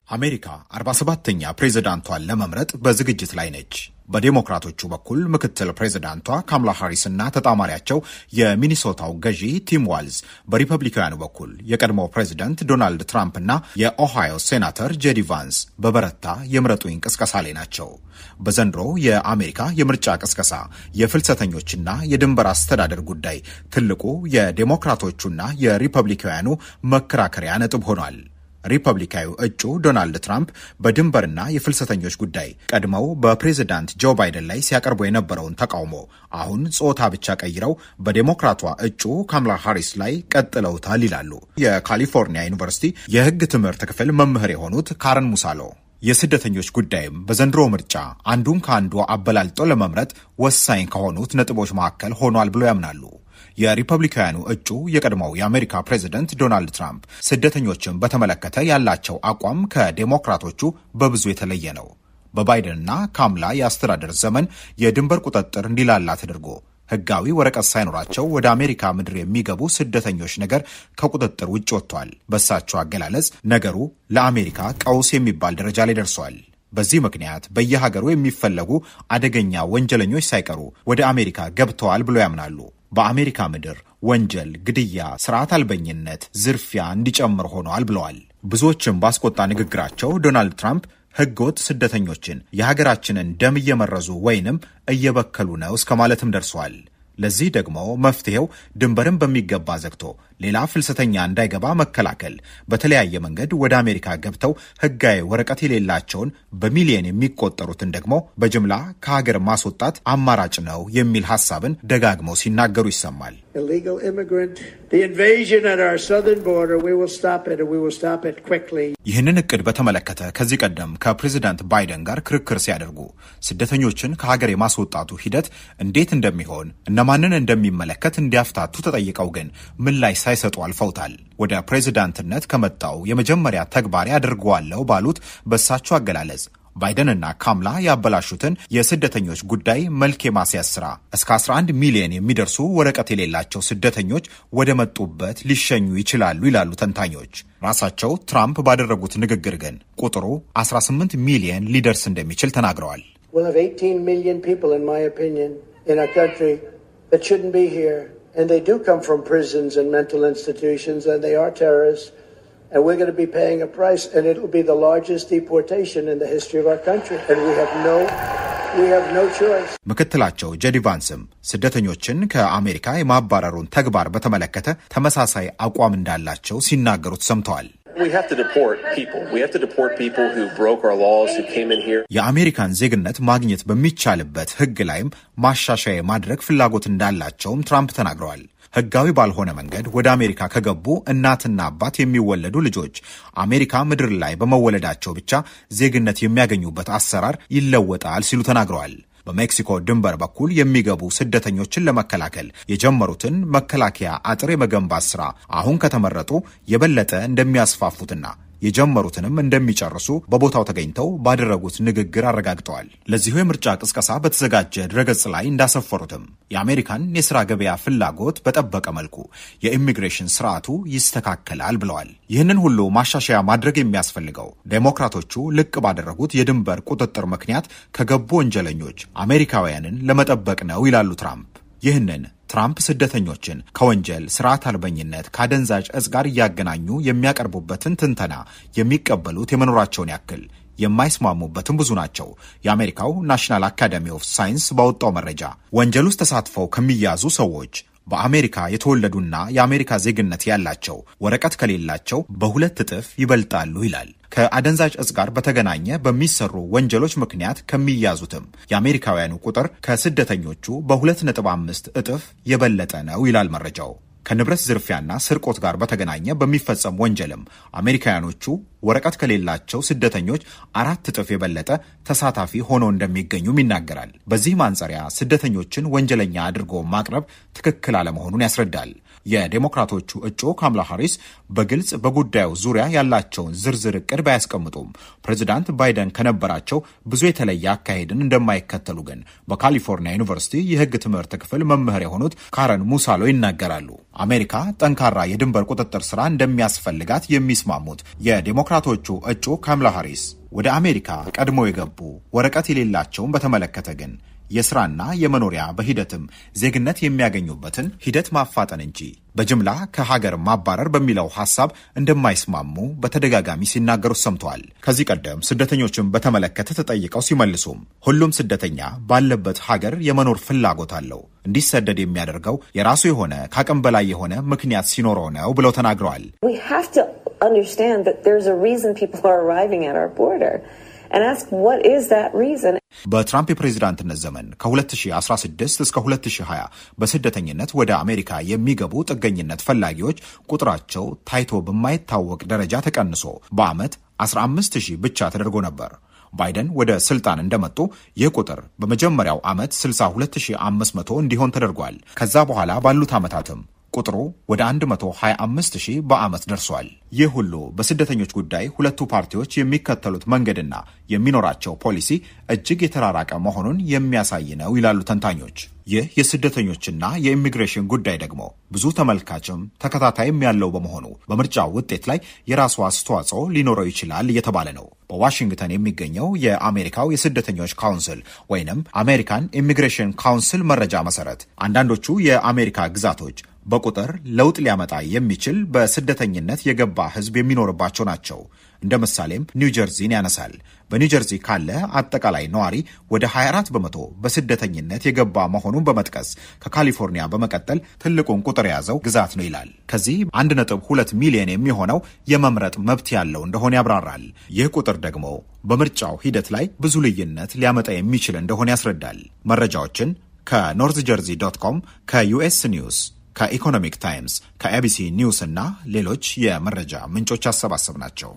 አሜሪካ 47ተኛ ፕሬዝዳንቷን ለመምረጥ በዝግጅት ላይ ነች። በዴሞክራቶቹ በኩል ምክትል ፕሬዝዳንቷ ካምላ ሃሪስ እና ተጣማሪያቸው የሚኒሶታው ገዢ ቲም ዋልዝ፣ በሪፐብሊካውያኑ በኩል የቀድሞው ፕሬዝደንት ዶናልድ ትራምፕ እና የኦሃዮ ሴናተር ጄዲ ቫንስ በበረታ የምረጡኝ ቅስቀሳ ላይ ናቸው። በዘንድሮ የአሜሪካ የምርጫ ቅስቀሳ የፍልሰተኞችና የድንበር አስተዳደር ጉዳይ ትልቁ የዴሞክራቶቹና የሪፐብሊካውያኑ መከራከሪያ ነጥብ ሆኗል። ሪፐብሊካዊ እጩ ዶናልድ ትራምፕ በድንበርና የፍልሰተኞች ጉዳይ ቀድመው በፕሬዝዳንት ጆ ባይደን ላይ ሲያቀርቡ የነበረውን ተቃውሞ አሁን ጾታ ብቻ ቀይረው በዴሞክራቷ እጩ ካምላ ሃሪስ ላይ ቀጥለውታል ይላሉ የካሊፎርኒያ ዩኒቨርሲቲ የሕግ ትምህርት ክፍል መምህር የሆኑት ካረን ሙሳሎ። የስደተኞች ጉዳይም በዘንድሮ ምርጫ አንዱን ከአንዱ አበላልጦ ለመምረጥ ወሳኝ ከሆኑት ነጥቦች መካከል ሆኗል ብሎ ያምናሉ። የሪፐብሊካውያኑ እጩ የቀድሞው የአሜሪካ ፕሬዝደንት ዶናልድ ትራምፕ ስደተኞችን በተመለከተ ያላቸው አቋም ከዴሞክራቶቹ በብዙ የተለየ ነው። በባይደንና ካምላ የአስተዳደር ዘመን የድንበር ቁጥጥር እንዲላላ ተደርጎ ሕጋዊ ወረቀት ሳይኖራቸው ወደ አሜሪካ ምድር የሚገቡ ስደተኞች ነገር ከቁጥጥር ውጭ ወጥቷል። በሳቸው አገላለጽ ነገሩ ለአሜሪካ ቀውስ የሚባል ደረጃ ላይ ደርሷል። በዚህ ምክንያት በየሀገሩ የሚፈለጉ አደገኛ ወንጀለኞች ሳይቀሩ ወደ አሜሪካ ገብተዋል ብሎ ያምናሉ። በአሜሪካ ምድር ወንጀል፣ ግድያ፣ ስርዓት አልበኝነት፣ ዝርፊያ እንዲጨምር ሆነዋል ብለዋል። ብዙዎችም ባስቆጣ ንግግራቸው ዶናልድ ትራምፕ ሕገወጥ ስደተኞችን የሀገራችንን ደም እየመረዙ ወይንም እየበከሉ ነው እስከ ማለትም ደርሰዋል። ለዚህ ደግሞ መፍትሄው ድንበርን በሚገባ ዘግቶ ሌላ ፍልሰተኛ እንዳይገባ መከላከል፣ በተለያየ መንገድ ወደ አሜሪካ ገብተው ሕጋዊ ወረቀት የሌላቸውን በሚሊየን የሚቆጠሩትን ደግሞ በጅምላ ከሀገር ማስወጣት አማራጭ ነው የሚል ሀሳብን ደጋግመው ሲናገሩ ይሰማል። ይህንን እቅድ በተመለከተ ከዚህ ቀደም ከፕሬዚዳንት ባይደን ጋር ክርክር ሲያደርጉ ስደተኞችን ከሀገር የማስወጣቱ ሂደት እንዴት እንደሚሆን እነማንን እንደሚመለከት እንዲያፍታቱ ተጠይቀው ግን ምላሽ ሳይሰጡ አልፈውታል። ወደ ፕሬዚዳንትነት ከመጣው የመጀመሪያ ተግባሪ አድርገዋለሁ ባሉት በእሳቸው አገላለጽ ባይደንና ካምላ ያበላሹትን የስደተኞች ጉዳይ መልክ የማስያዝ ስራ እስከ 11 ሚሊዮን የሚደርሱ ወረቀት የሌላቸው ስደተኞች ወደ መጡበት ሊሸኙ ይችላሉ ይላሉ ተንታኞች። ራሳቸው ትራምፕ ባደረጉት ንግግር ግን ቁጥሩ 18 ሚሊዮን ሊደርስ እንደሚችል ተናግረዋል። And they do come from prisons and mental institutions, and they are terrorists. And we're going to be paying a price, and it will be the largest deportation in the history of our country. And we have no, we have no choice. ምክትላቸው ጄዲ ቫንስም ስደተኞችን ከአሜሪካ የማባረሩን ተግባር በተመለከተ ተመሳሳይ አቋም እንዳላቸው ሲናገሩ ተሰምተዋል። የአሜሪካን ዜግነት ማግኘት በሚቻልበት ሕግ ላይም ማሻሻያ ማድረግ ፍላጎት እንዳላቸውም ትራምፕ ተናግረዋል። ሕጋዊ ባልሆነ መንገድ ወደ አሜሪካ ከገቡ እናትና አባት የሚወለዱ ልጆች አሜሪካ ምድር ላይ በመወለዳቸው ብቻ ዜግነት የሚያገኙበት አሰራር ይለወጣል ሲሉ ተናግረዋል። በሜክሲኮ ድንበር በኩል የሚገቡ ስደተኞችን ለመከላከል የጀመሩትን መከላከያ አጥር የመገንባት ስራ አሁን ከተመረጡ የበለጠ እንደሚያስፋፉትና የጀመሩትንም እንደሚጨርሱ በቦታው ተገኝተው ባደረጉት ንግግር አረጋግጠዋል። ለዚሁ የምርጫ ቅስቀሳ በተዘጋጀ ድረገጽ ላይ እንዳሰፈሩትም የአሜሪካን የስራ ገበያ ፍላጎት በጠበቀ መልኩ የኢሚግሬሽን ስርዓቱ ይስተካከላል ብለዋል። ይህንን ሁሉ ማሻሻያ ማድረግ የሚያስፈልገው ዴሞክራቶቹ ልቅ ባደረጉት የድንበር ቁጥጥር ምክንያት ከገቡ ወንጀለኞች አሜሪካውያንን ለመጠበቅ ነው ይላሉ ትራምፕ። ይህንን ትራምፕ ስደተኞችን ከወንጀል ስርዓት አልበኝነት፣ ከአደንዛዥ እጽ ጋር እያገናኙ የሚያቀርቡበትን ትንተና የሚቀበሉት የመኖራቸውን ያክል የማይስማሙበትም ብዙ ናቸው። የአሜሪካው ናሽናል አካዳሚ ኦፍ ሳይንስ ባወጣው መረጃ ወንጀል ውስጥ ተሳትፈው ከሚያዙ ሰዎች በአሜሪካ የተወለዱና የአሜሪካ ዜግነት ያላቸው ወረቀት ከሌላቸው በሁለት እጥፍ ይበልጣሉ ይላል። ከአደንዛዥ እጽ ጋር በተገናኘ በሚሰሩ ወንጀሎች ምክንያት ከሚያዙትም የአሜሪካውያኑ ቁጥር ከስደተኞቹ በሁለት ነጥብ አምስት እጥፍ የበለጠ ነው ይላል መረጃው። ከንብረት ዝርፊያና ስርቆት ጋር በተገናኘ በሚፈጸም ወንጀልም አሜሪካውያኖቹ ወረቀት ከሌላቸው ስደተኞች አራት እጥፍ የበለጠ ተሳታፊ ሆነው እንደሚገኙም ይናገራል። በዚህ ማንጸሪያ ስደተኞችን ወንጀለኛ አድርጎ ማቅረብ ትክክል አለመሆኑን ያስረዳል። የዴሞክራቶቹ እጩ ካምላ ሃሪስ በግልጽ በጉዳዩ ዙሪያ ያላቸውን ዝርዝር እቅድ ባያስቀምጡም ፕሬዚዳንት ባይደን ከነበራቸው ብዙ የተለየ አካሄድን እንደማይከተሉ ግን በካሊፎርኒያ ዩኒቨርሲቲ የሕግ ትምህርት ክፍል መምህር የሆኑት ካረን ሙሳሎ ይናገራሉ። አሜሪካ ጠንካራ የድንበር ቁጥጥር ስራ እንደሚያስፈልጋት የሚስማሙት የዴሞ የዴሞክራቶቹ እጩ ካምላ ሃሪስ ወደ አሜሪካ ቀድሞ የገቡ ወረቀት የሌላቸውን በተመለከተ ግን የስራና የመኖሪያ በሂደትም ዜግነት የሚያገኙበትን ሂደት ማፋጠን እንጂ በጅምላ ከሀገር ማባረር በሚለው ሀሳብ እንደማይስማሙ በተደጋጋሚ ሲናገሩ ሰምተዋል። ከዚህ ቀደም ስደተኞችን በተመለከተ ተጠይቀው ሲመልሱም ሁሉም ስደተኛ ባለበት ሀገር የመኖር ፍላጎት አለው፣ እንዲሰደድ የሚያደርገው የራሱ የሆነ ከአቅም በላይ የሆነ ምክንያት ሲኖረው ነው ብለው ተናግረዋል። በትራምፕ የፕሬዚዳንትነት ዘመን ከ2016 እስከ 2020 በስደተኝነት ወደ አሜሪካ የሚገቡ ጥገኝነት ፈላጊዎች ቁጥራቸው ታይቶ በማይታወቅ ደረጃ ተቀንሶ በዓመት 15 ሺህ ብቻ ተደርጎ ነበር። ባይደን ወደ ስልጣን እንደመጡ ይህ ቁጥር በመጀመሪያው ዓመት 62500 እንዲሆን ተደርጓል። ከዛ በኋላ ባሉት ዓመታትም ቁጥሩ ወደ 125 ሺህ በዓመት ደርሷል። ይህ ሁሉ በስደተኞች ጉዳይ ሁለቱ ፓርቲዎች የሚከተሉት መንገድና የሚኖራቸው ፖሊሲ እጅግ የተራራቀ መሆኑን የሚያሳይ ነው ይላሉ ተንታኞች። ይህ የስደተኞችና የኢሚግሬሽን ጉዳይ ደግሞ ብዙ ተመልካችም ተከታታይም ያለው በመሆኑ በምርጫው ውጤት ላይ የራሱ አስተዋጽኦ ሊኖረው ይችላል እየተባለ ነው። በዋሽንግተን የሚገኘው የአሜሪካው የስደተኞች ካውንስል ወይንም አሜሪካን ኢሚግሬሽን ካውንስል መረጃ መሰረት አንዳንዶቹ የአሜሪካ ግዛቶች በቁጥር ለውጥ ሊያመጣ የሚችል በስደተኝነት የገባ ሕዝብ የሚኖርባቸው ናቸው። እንደ ምሳሌም ኒው ጀርዚን ያነሳል። በኒው ጀርዚ ካለ አጠቃላይ ነዋሪ ወደ 24 በመቶ በስደተኝነት የገባ መሆኑን በመጥቀስ ከካሊፎርኒያ በመቀጠል ትልቁን ቁጥር የያዘው ግዛት ነው ይላል። ከዚህ 1.2 ሚሊዮን የሚሆነው የመምረጥ መብት ያለው እንደሆነ ያብራራል። ይህ ቁጥር ደግሞ በምርጫው ሂደት ላይ ብዙ ልዩነት ሊያመጣ የሚችል እንደሆነ ያስረዳል። መረጃዎችን ከኖርዝ ጀርዚ ዶት ኮም ከዩኤስ ኒውስ ከኢኮኖሚክ ታይምስ ከኤቢሲ ኒውስ እና ሌሎች የመረጃ ምንጮች አሰባሰብ ናቸው።